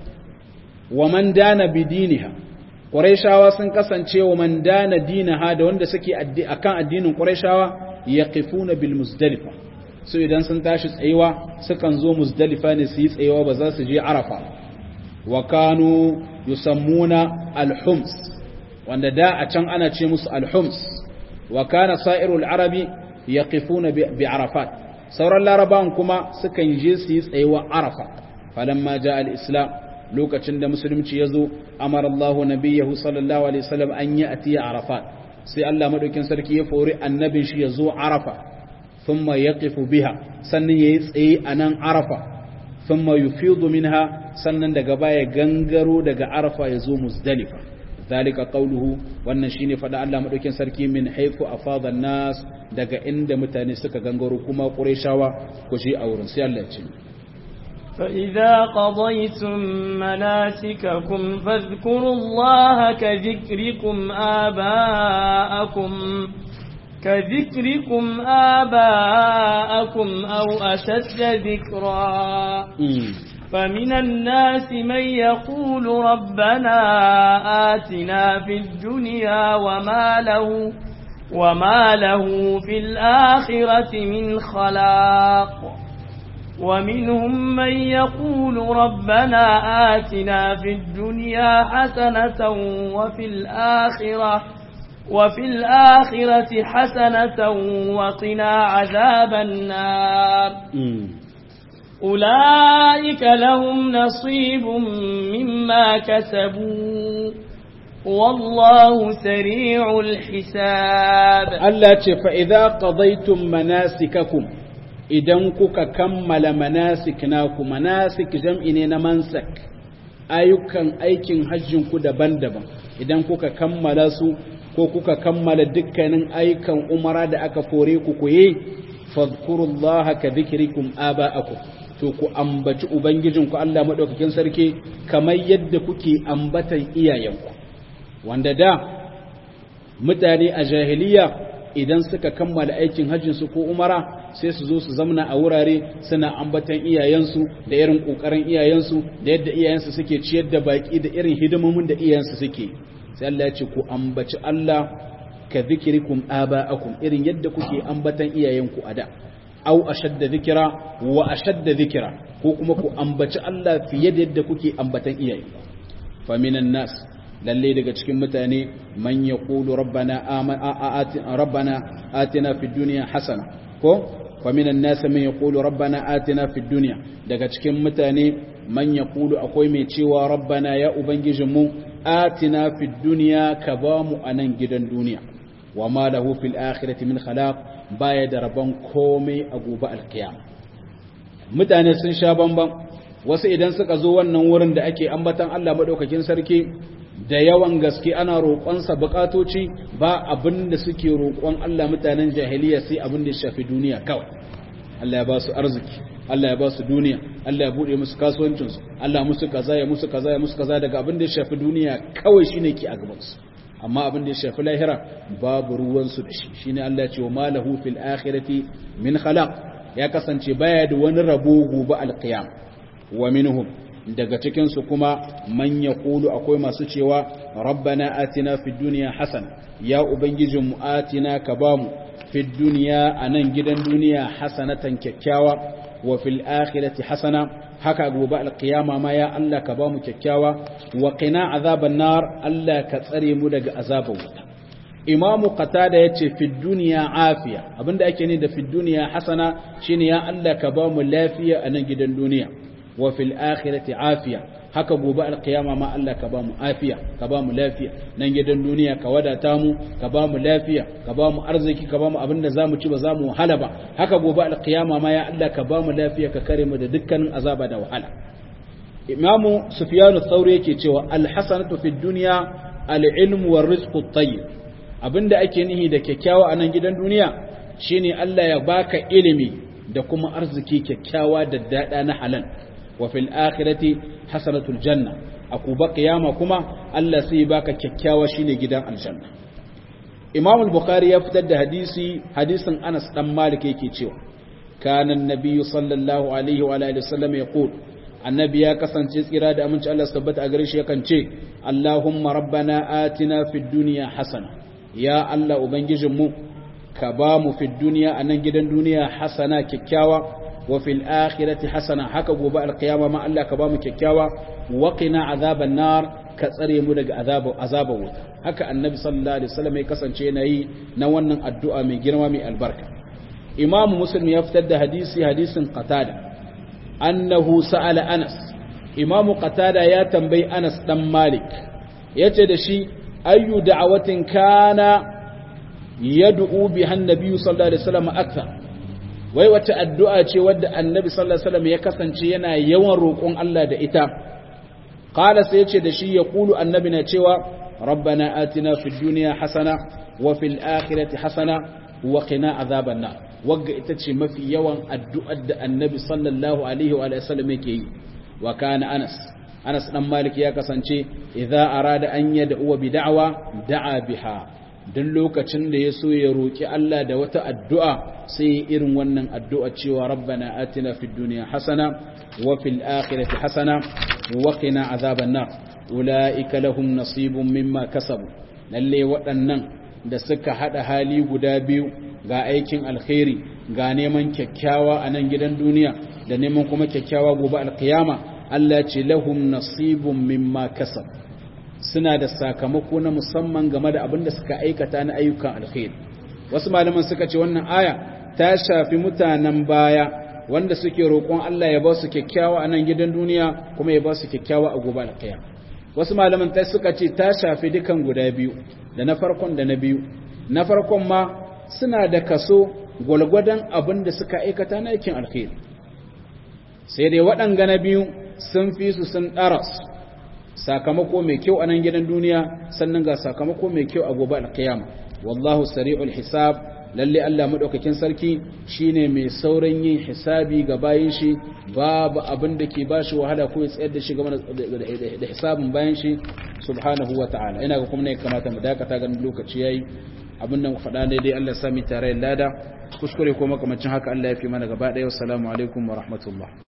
wa man dana bidiniha quraishawa sun kasance wa man dana dinaha da wanda suke akan addinin quraishawa yaqifuna bil muzdalifa so idan sun tashi tsayewa sukan zo muzdalifa ne su yi tsayewa ba za su je arafa wa kanu yusammuna al-hums wanda da a can ana ce musu al-hums wa kana sa'irul arabi yaqifuna bi arafat sauran larabawan kuma sukan je su yi tsayewa arafa falamma ja al-islam lokacin da musulunci ya zo amara Allah nabiyahu sallallahu alaihi wasallam an yi atiya arafat sai Allah madaukin sarki ya fori annabin shi ya zo arafa thumma yaqifu biha sannan yayi tsaye anan arafa thumma yufidu minha sannan daga baya gangaro daga arafa ya zo muzdalifa zalika qawluhu wannan shine fada Allah madaukin sarki min haythu afada nas daga inda mutane suka gangaro kuma qurayshawa ku shi a wurin sai Allah ya ce فإذا قضيتم مناسككم فاذكروا الله كذكركم آباءكم كذكركم آباءكم أو أشد ذكرا فمن الناس من يقول ربنا آتنا في الدنيا وما له وما له في الآخرة من خلاق ومنهم من يقول ربنا آتنا في الدنيا حسنة وفي الآخرة وفي الآخرة حسنة وقنا عذاب النار أولئك لهم نصيب مما كسبوا والله سريع الحساب الله فإذا قضيتم مناسككم idan kuka kammala manasik naku manasik jam'i ne na mansak ayyukan aikin hajjinku daban-daban idan kuka kammala su ko kuka kammala dukkanin ayyukan umara da aka fore ku koye fadhkurullaha ka dhikrikum aba'akum to ku ambaci ubangijinku Allah madaukakin sarki kamar yadda kuke ambatan iyayenku wanda da mutane a jahiliya idan suka kammala aikin hajjinsu ko umara sai su zo su zamna a wurare suna ambatan iyayensu da irin kokarin iyayensu da yadda iyayensu suke ciyar da baki da irin hidimomin da iyayensu suke sai Allah ya ce ku ambaci Allah ka zikirikum aba'akum irin yadda kuke ambatan iyayenku a da au ashadda zikira wa ashadda zikira ko kuma ku ambaci Allah fiye da yadda kuke ambatan iyayenku fa minan nas lalle daga cikin mutane man yaqulu rabbana rabbana atina fid dunya hasana ko fa minan nas man yaqulu rabbana atina fid dunya daga cikin mutane man yaqulu akwai mai cewa rabbana ya ubangijinmu atina fid dunya ka bamu anan gidan duniya wa ma lahu fil akhirati min khalaq baya da rabon komai a gobe alkiyama mutane sun sha bamban wasu idan suka zo wannan wurin da ake ambatan Allah madaukakin sarki da yawan gaske ana roƙonsa buƙatoci ba abin da suke roƙon Allah mutanen jahiliya sai abin da ya shafi duniya kawai Allah ya ba su arziki Allah ya ba su duniya Allah ya buɗe musu kasuwancinsu Allah musu kaza ya musu kaza ya musu kaza daga abin da ya shafi duniya kawai shine ke a gabansu amma abin da ya shafi lahira babu ruwansu da shi shine Allah ya ce wa malahu fil akhirati min khalaq ya kasance baya da wani rabo gobe alqiyam wa minhum daga cikin su kuma man yaqulu akwai masu cewa rabbana atina fid dunya hasana ya ubangijin mu atina ka bamu fi duniya anan gidan duniya hasanatan kyakkyawa wa fil akhirati hasana haka gobe alqiyama ma ya Allah ka ba mu kyakkyawa wa qina azaban nar Allah ka tsare mu daga azabar wuta imamu qatada yace fi duniya afiya abinda ake ne da fi duniya hasana shine ya Allah ka ba mu lafiya a nan gidan duniya wa fil akhirati afiya haka gobe alqiyama ma Allah ka ba mu afiya ka ba mu lafiya nan gidan duniya ka wadata mu ka ba mu lafiya ka ba mu arziki ka ba mu abinda zamu ci ba zamu wahala ba haka gobe alqiyama ma ya Allah ka ba mu lafiya ka kare mu da dukkanin azaba da wahala imamu sufyanu thauri yake cewa alhasanatu fid dunya al-ilm war rizqu at-tayyib abinda ake nihi da kyakkyawa a nan gidan duniya shine Allah ya baka ilimi da kuma arziki kyakkyawa da dada na halal wa fil akhirati hasanatul janna akuba qiyama kuma Allah sai baka kyakkyawa shine gidan aljanna Imam al-Bukhari ya fitar da hadisi hadisin Anas dan Malik yake cewa kana an-nabiy sallallahu alaihi wa alihi wasallam yaqul annabi ya kasance tsira da aminci Allah tabbata a gare shi yakan ce Allahumma rabbana atina fid dunya hasana ya Allah Ubangijinmu ka ba mu fi duniya a nan gidan duniya hasana kyakkyawa wa fil akhirati hasana haka gobe alqiyama ma Allah ka ba mu kyakkyawa wa qina azaban nar ka tsare mu daga azabar azabar wuta haka annabi sallallahu alaihi wasallam ya kasance yana yi na wannan addu'a mai girma mai albarka imam muslim ya fitar da hadisi hadisin qatada annahu sa'ala anas imam qatada ya tambayi anas dan malik yace da shi ayyu da'awatin kana yad'u biha annabi sallallahu alaihi wasallam akthar wai wata addu'a ce wadda annabi sallallahu alaihi wasallam ya kasance yana yawan roƙon Allah da ita qala sai yace da shi yaqulu annabi na cewa rabbana atina fid dunya hasana wa fil akhirati hasana wa qina azaban nar wagga ita ce mafi yawan addu'ar da annabi sallallahu alaihi wa sallam yake yi wa kana anas Anas dan Malik ya kasance idza arada an yad'u bi da'wa da'a biha dan lokacin da ya so ya roki Allah da wata addu'a sai irin wannan addu'a cewa rabbana atina fid dunya hasana wa fil akhirati hasana wa qina azaban nar ulaika lahum nasibun mimma kasabu lalle waɗannan da suka hada hali guda biyu ga aikin alkhairi ga neman kyakkyawa a nan gidan duniya da neman kuma kyakkyawa gobe alkiyama Allah ce lahum nasibun mimma kasab suna da sakamako na musamman game da abin da suka aikata na ayyukan alkhairi wasu malaman suka ce wannan aya ta shafi mutanen baya wanda suke roƙon Allah ya ba su kyakkyawa a nan gidan duniya kuma ya ba su kyakkyawa a gobe alkiyama wasu malaman ta suka ce ta shafi dukan guda biyu da na farkon da na biyu na farkon ma suna da kaso gwalgwadon abin da suka aikata na aikin alkhairi sai dai waɗanga na biyu sun fi su sun ɗaras sakamako mai kyau a nan gidan duniya sannan ga sakamako mai kyau a gobe alkiyama wallahu sari'ul hisab lalle Allah madaukakin sarki shine mai sauran yin hisabi ga bayin shi babu abin da ke bashi wahala ko ya tsayar da shi game da hisabin bayan shi subhanahu wata'ala ina ga kuma ne kamata mu dakata ganin lokaci yayi abin da mu faɗa daidai Allah ya sami tare lada kuskure ko makamancin haka Allah ya fi mana gaba ɗaya wassalamu alaikum wa rahmatullah